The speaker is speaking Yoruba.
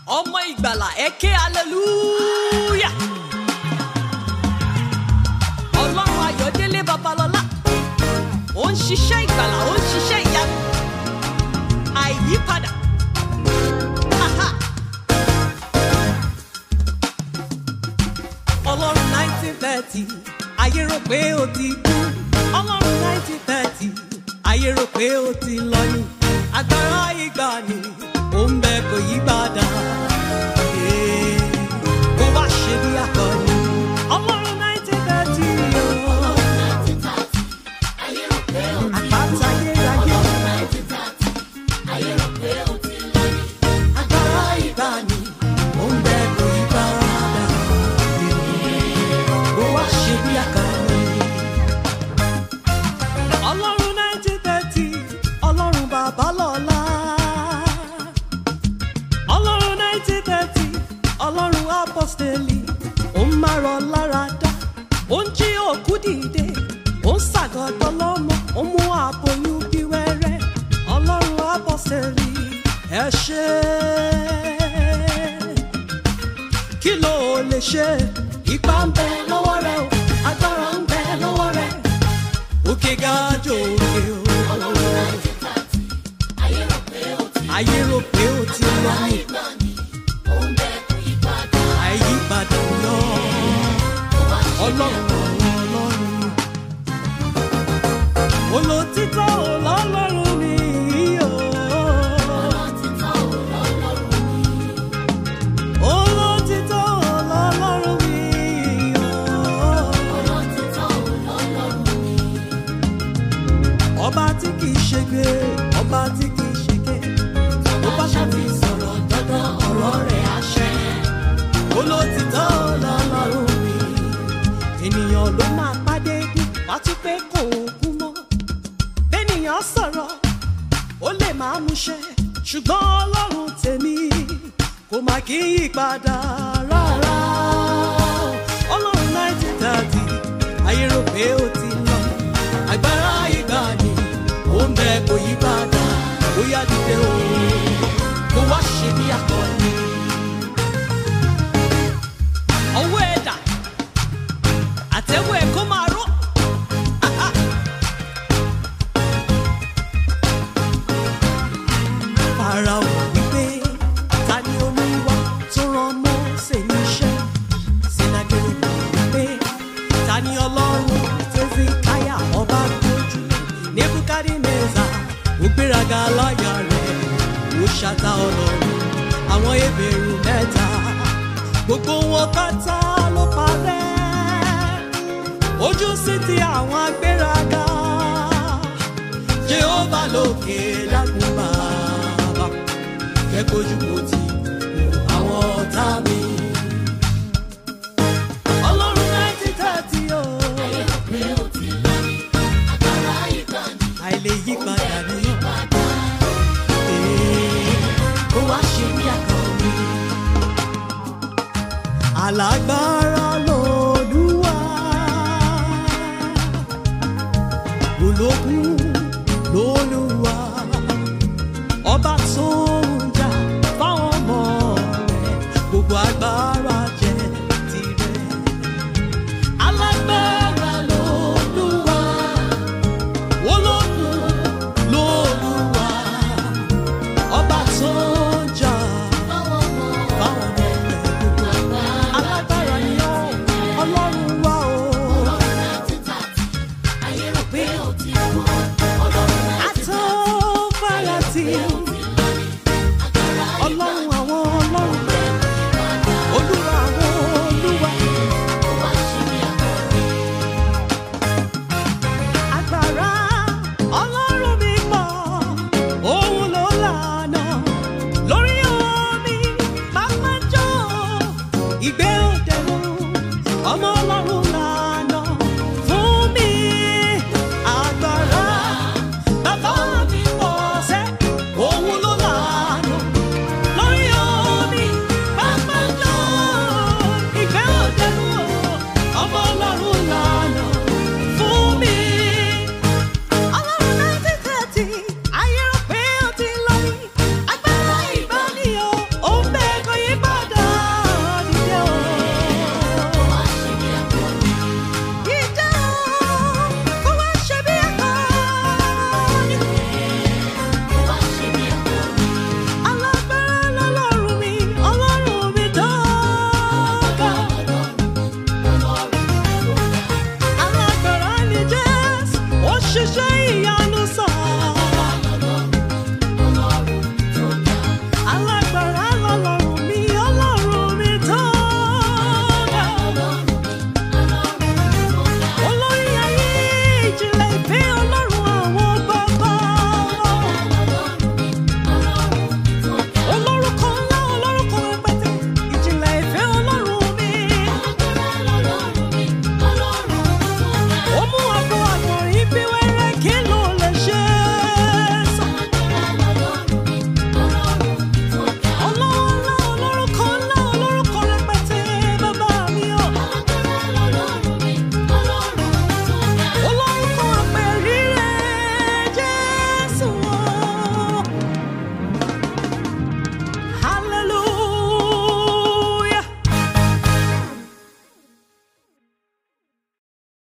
ọmọ ìgbàlà ẹ ké hallelujah. ọlọ́run ayọ̀délé babalọ́lá ó ń ṣiṣẹ́ ìgbàlà ó ń ṣiṣẹ́ ìyanu àìyípadà. Aha. ọlọ́run nineteen thirty ayé rò pé ó ti kú ọlọ́run nineteen thirty ayé rò pé ó ti lọ ní agbára ìgbàanì ó ń bẹ kò yí padà Ee, kó wá ṣe bí akọni ọlọ́run nineteen thirty àpáta ayérayé agbára ìgbàanì ó ń bẹ kò yí padà ó wá ṣe bí akọni. ọlọ́run nineteen thirty ọlọ́run bàbá lọ́la. ọlọ́run nineteen thirty ọlọ́run apọ́sítẹ́lì ó ń márọ̀ lára dá ó ń jí òkú dìde ó ń ṣàgọ́dọ̀ lọ́mọ ó mú àbòyún bí wẹ́rẹ́ ọlọ́run apọ́sítẹ́lì ẹ ṣé kí ló lè ṣe ipá ń bẹ lọ́wọ́ rẹ o agbára ń bẹ lọ́wọ́ rẹ òkè ga jò òkè o. ayé rò pé ó ti lọ ní àyípadà lọ ọlọ́run àwọn ọlọ́run olótítọ́ ọlọ́run mi o. olótítọ́ ọlọ́run mi o. ọba tí kì í ṣègbè ọba tí kì í ṣègbè tó bá ṣàfi sọ̀rọ̀ dandan ọ̀rọ̀ rẹ̀ àṣẹ. olótìtọ́ lọ́lọ́run mi ènìyàn ló máa pàdé bí wá tún pé kò kú mọ́. bẹ́nìyàn sọ̀rọ̀ ó lè máa múṣẹ ṣùgbọ́n ọlọ́run tèmi kò má kí í yí padà rárá. ọlọ́run nineteen thirty ayé rò pé ó ti lọ agbára ìgbàanì ó ń bẹ kò yí padà ó yá dìde o kó wá ṣe bí akọni. ọwọ́ ẹ̀dà àtẹ̀wọ́ ẹ̀ kó máa ró. Aha. Fáráò wípé ta ni olúwa tó rán Mósè níṣẹ́? Sìnàgẹ̀rẹ̀ wípé ta ni ọlọ́run tó fi káyà ọba gbójú? Nebukadneza ó gbéraga láyà rẹ̀ ó ṣàtà ọlọ́run àwọn ebèrú mẹ́ta gbogbo wọn pátá ló parẹ́ ojú sí ti àwọn agbéraga jehova lókè dákun bàbá jẹ́ kójú kò tí àwọn ọ̀tá mi. ọlọ́run nineteen thirty o àìlè yí padà ní. Ee, kó wá ṣe bí akọni. Alágbára lòlúwa. Ológun lòlúwa. Ọba tó ń jà fáwọn ọmọ rẹ̀. Gbogbo agbára jẹ́ tirẹ̀. Alágbára lòlúwa. Ológun lòlúwa. Ọba tó ń jà fáwọn ọmọ rẹ̀. Gbogbo alágbára ni ọ́ ọlọ́run wá o. àtọ́farasí ọlọ́run àwọn ọlọ́run olúwa àwọn olúwa. agbára ọlọ́run mi pọ̀ òun ló lànà lórí omi pápá jọ ìgbé òdẹ̀rù ọmọ ọlọ́run lànà fún mi agbára ṣe ìyá